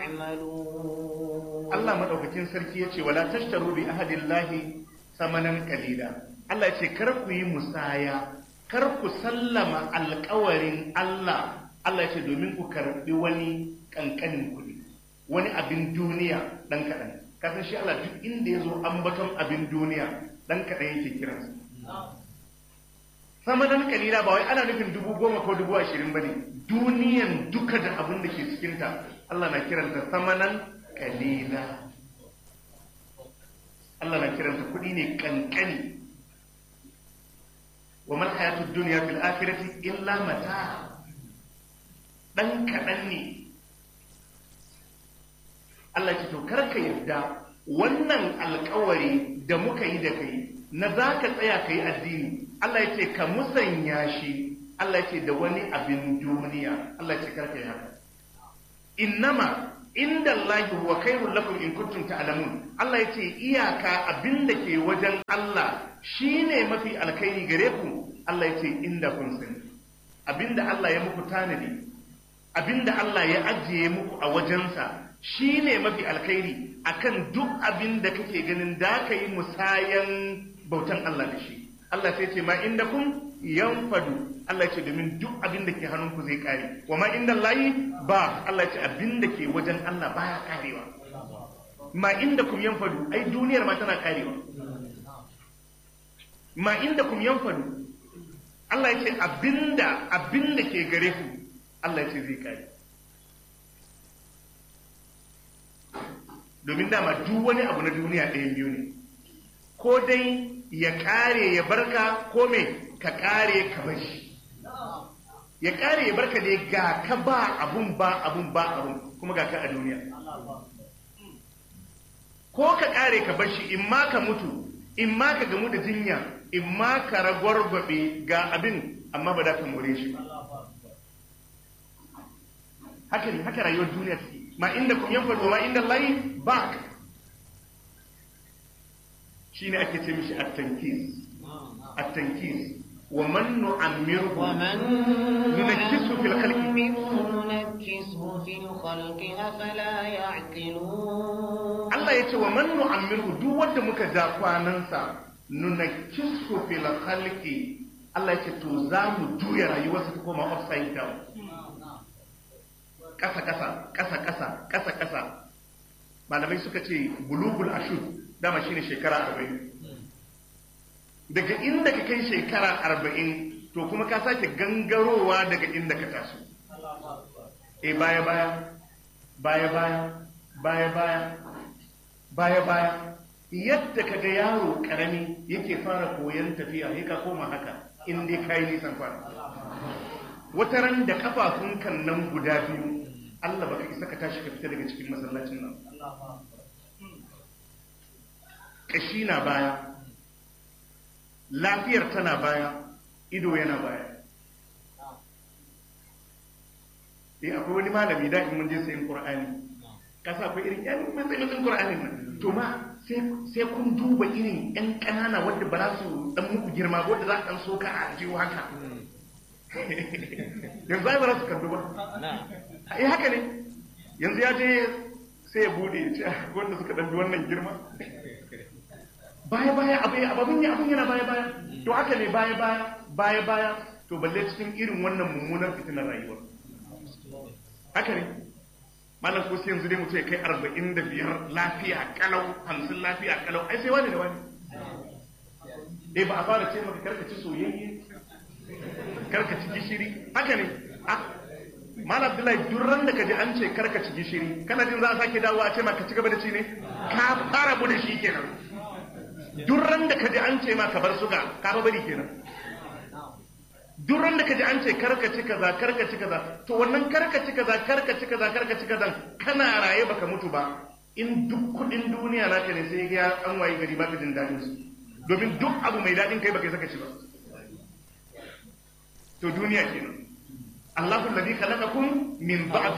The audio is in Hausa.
يعملون Allah madaukakin sarki yace wala tashtaru bi ahadillahi samanan qalila Allah yace kar ku yi musaya kar ku sallama alƙawarin Allah Allah yace domin ku karbi wani kankanin kuɗi wani abin duniya dan kaɗan kasan shi Allah duk inda yazo ambaton abin duniya dan kaɗan yake kiransa samanan kalila ba wai ana nufin dubu goma ko dubu ashirin ba ne duniyan duka da abin da ke cikinta Allah na kiranta samanan kalila Allah na kiranta kuɗi ne kankani wa mal hayatud dunya fil akhirati illa mata dan kaɗan ne Allah ce to karka yarda wannan alkawari da muka yi da kai na za ka tsaya ka yi addini Allah ya ce ka musanya shi Allah ya ce da wani abin duniya Allah ya ce karka yi haka innama inda Allah huwa khairul lakum in kuntum ta'lamun Allah ya ce iyaka abin da ke wajen Allah shine mafi alkhairi gare ku Allah ya ce inda kun sani abinda Allah ya muku tanadi abinda Allah ya ajiye muku a wajensa shi ne mafi alkhairi akan duk abin da kake ganin da ka yi musayan bautan Allah da shi Allah sai ce ma inda kun yanfadu Allah ce domin duk abin da ke hannunku zai kare wa ma inda layi ba Allah ce abin da ke wajen Allah baya karewa ma inda kun yanfadu ai duniyar ma tana karewa ma inda kun yanfadu Allah ya ce abinda abinda ke gare ku Allah ya ce zai kare domin dama duk wani abu na duniya ɗayan biyu ne ko dai ya ƙare ya barka ko me ka ƙare ka bar shi ya ƙare ya barka dai ga ka ba abun ba abun ba abun kuma ga ka a duniya ko ka ƙare ka bar shi in ma ka mutu in ma ka gamu da jinya in ma ka ragwargwabe ga abin amma ba za ka more shi haka ne haka rayuwar duniya take ma inda kun yanfadu ma inda layi ba shi ne ake ce mishi at-tankis at-tankis wa man nu'ammirhu ومن ننكسه في الخلق نعمره ننكسه في الخلق أفلا يعقلون Allah ya ce wa man nu'ammirhu duk wanda muka ja kwanansa nunakkisu fil khalqi Allah ya ce to za mu juya rayuwarsa ta koma upside down kasa kasa kasa kasa kasa kasa malamai suka ce bulugul ashud dama shine shekara 40 daga inda ka kai shekara 40 to kuma ka sake gangarowa daga inda ka taso eh baya baya baya baya baya baya baya baya yadda kaga yaro karami yake fara koyon tafiya sai ka koma haka in dai kai nisan fara wata ran da kafafun kan nan guda biyu Allah baka isa ka tashi ka fita daga cikin masallacin nan kashi na baya lafiyar tana baya ido yana baya eh akwai wani malami da in mun je sayin qur'ani kasa akwai irin yan matsayin qur'ani nan to ma sai sai kun duba irin yan kanana wanda ba za su dan muku girma ba wanda za ka dan soka a jiwo haka yanzu ai ba za su karbi ba eh haka ne yanzu ya je sai ya bude ya ce "Ah, wanda suka dan bi wannan girma baya baya abu abun ya abun yana baya baya to haka ne baya baya baya baya to balle cikin irin wannan mummunar fitinar rayuwar haka ne malam ko sai yanzu dai mutum ya kai arba'in da biyar lafiya kalau hamsin lafiya kalau ai sai wani da wani eh ba a fara ce maka karka ci soyayye karka ci gishiri haka ne ah malam abdullahi duk ran da kaji an ce karka ci gishiri kana jin za a sake dawowa a ce maka ci gaba da ci ne ka fara bu da shi kenan duk ran da kaji an ce ma ka bar suga ka ba bari kenan duk ran da kaji an ce karka ci kaza karka ci kaza to wannan karka ci kaza karka ci kaza karka ci kaza kana raye baka mutu ba in duk kudin duniya naka ne sai ya an waye gari baka jin dadin su domin duk abu mai dadin kai baka saka ci ba to duniya kenan Allahu alladhi khalaqakum min ba'd